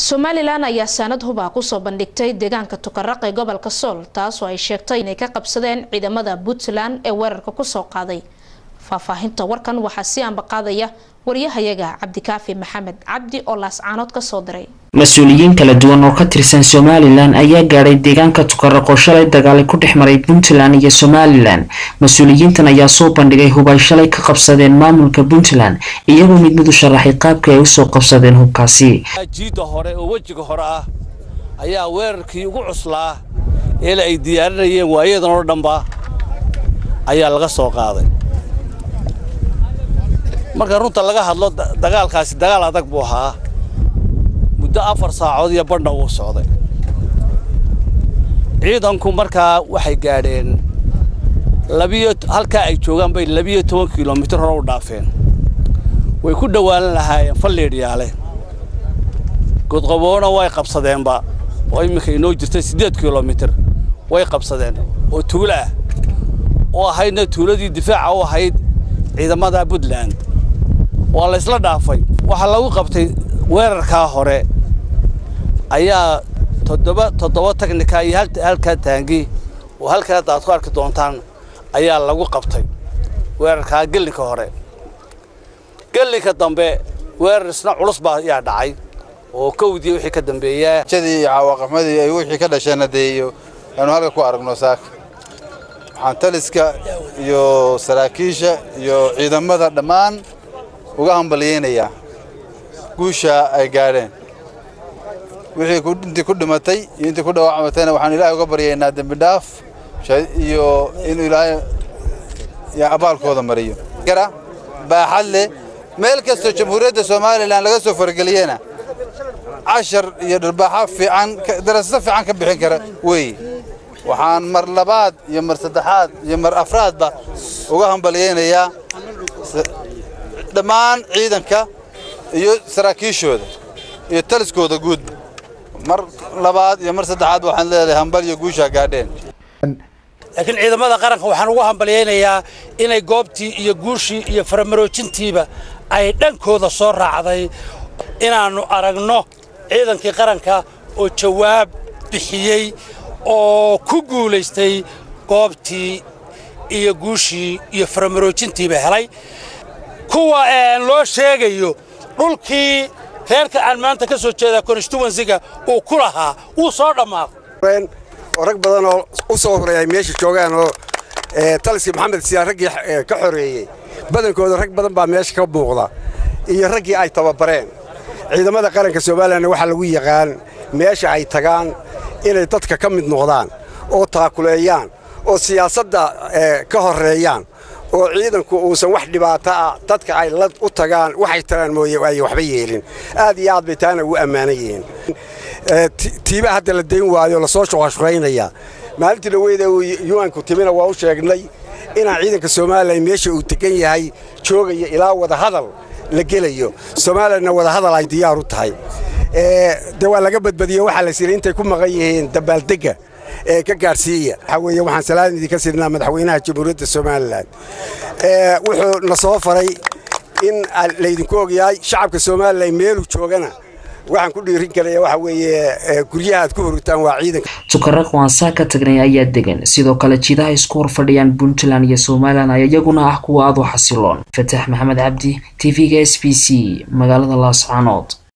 somalilan ayaa saanad hubaa kusoo bandhigtay deegaanka tukaraq ee gobolka sool taasoo ay sheegtay inay ka qabsadeen ciidamada puntland ee weerarka kusoo qaaday faahfaahinta warkan waxaa si ambaqaadaya wariyahayaga cabdikaafi maxamed cabdi oo laascaanood kasoo diray mas-uuliyiin kala duwan oo ka tirsan somalilan ayaa gaadhay deegaanka tukaraqoo shalay dagaali ku dhex maray puntland iyo somalilan mas-uuliyiintan ayaa soo bandhigay hub ay shalay ka qabsadeen maamulka puntland iyagoo mid mid u sharaxay qaabka ay usoo qabsadeen hubkaasi jiidda hore oo wejiga hore ah ayaa weerarkii ugu cuslaa eela ay diyaarinayeen waayadan oo dhanba ayaa laga soo qaaday marka runta laga hadlo dagaalkaasi dagaal adag buu ahaa muddo afar saacood iyo badhna uu socday ciidanku markaa waxay gaadheen labiyo halkaa ay joogaan bay labiyo toban kilomitir hore u dhaafeen way ku dhowaanan lahaayeen falleedhyaale godqaboona way qabsadeenba oo imminka inoo jirtay siddeed kilomitir way qabsadeen oo tuulo ah oo ahaydna tuuladii difaaca u ahayd ciidamada puntland waa la ysla dhaafay waxaa lagu qabtay weerarkaa hore ayaa toddoba toddoba tagnika iyo halkaa taangi oo halkaa hadda aad ku arki doontaan ayaa lagu qabtay weerarkaa gellinka hore gellinka dambe weerar isna culus baa ayaa dhacay oo kowdii wixii ka dambeeyaa jadii iyo cawaaqamadii ay wixii ka dhasheen hadeeyo aanu halka ku aragno saaka waxaan taliska iyo saraakiisha iyo ciidamada dhammaan uga hambalyaynayaa guusha ay gaadheen wixii intii ku dhimatay iyo intii ku dhaawacmatayna waxaan ilaahay uga baryaynaa dembi dhaaf iyo inuu ilaahay abaalkooda mariyo baaxad leh meel kastoo jamhuuriyadda somalilan laga soo farageliyena cashar iyo dharbaaxo fiican darasado fiican ka bixin kara weeye waxaan mar labaad iyo mar saddexaad iyo mar afraadba uga hambalyaynayaa dhammaan ciidanka iyo saraakiishooda iyo taliskooda guudba mar labaad iyo mar saddexaad waxaan leedahay hambal iyo guushaa gaadheen laakiin ciidamada qaranka waxaan ugu hambalyaynayaa inay goobtii iyo guushii iyo faramaroojintiiba ay dhankooda soo raacday inaannu aragno ciidankii qaranka oo jawaab bixiyey oo ku guulaystay goobtii iyo guushii iyo faramaroojintiiba helay kuwa loo sheegayo dhulkii reerka aan maanta ka soo jeeda constituensiga uu ku lahaa wuu soo dhammaaday oo rag badan oo u soo horeeyay meesha joogaan oo taliskii maxamed siyaar raggii ka xoreeyey badankooda rag badan baa meesha ka muuqda iyo raggii ay tababareen ciidamada qaranka somalilanna waxaa lagu yaqaan meesha ay tagaan inay dadka ka mid noqdaan oo taakuleeyaan oo siyaasadda ka horreeyaan oo ciidanku uusan wax dhibaato ah dadka ay la u tagaan waxay tagaan mooye ay waxba yeelin aad iyo aad bay taana ugu ammaanan yihiin tiiba hadda la dayn waayo lasoo shuqashuqaynaya maalintii dhaweyda uu yuanku timina waa u sheegnay inaan ciidanka somalilan meesha uu degan yahay joogaya ilaa wadahadal la gelayo somalilanna wadahadal ay diyaar u tahay de waa laga badbadiye waxaa la siray intay ku maqan yihiin dabaaldegga ee ka gaadhsiiya waxaa weeye waxaan salaam idinka siinaa madaxweynaha jamhuuriyadda somalilan wuxuu na soo faray in laydinku ogyahay shacabka somalilan meeluu joogana waxaan ku dhiirin karaya waxa weeye guryaha aad ku hurugtaan waa ciidanka tukaraq waan saa ka tagnay ayaa degan sidoo kale jidaha isku hor fadhiyaan puntland iyo somalilan ayaa iyaguna ah kuwa aad u xasiloon fataax maxamed cabdi t v-ga s b c magaalada laascaanood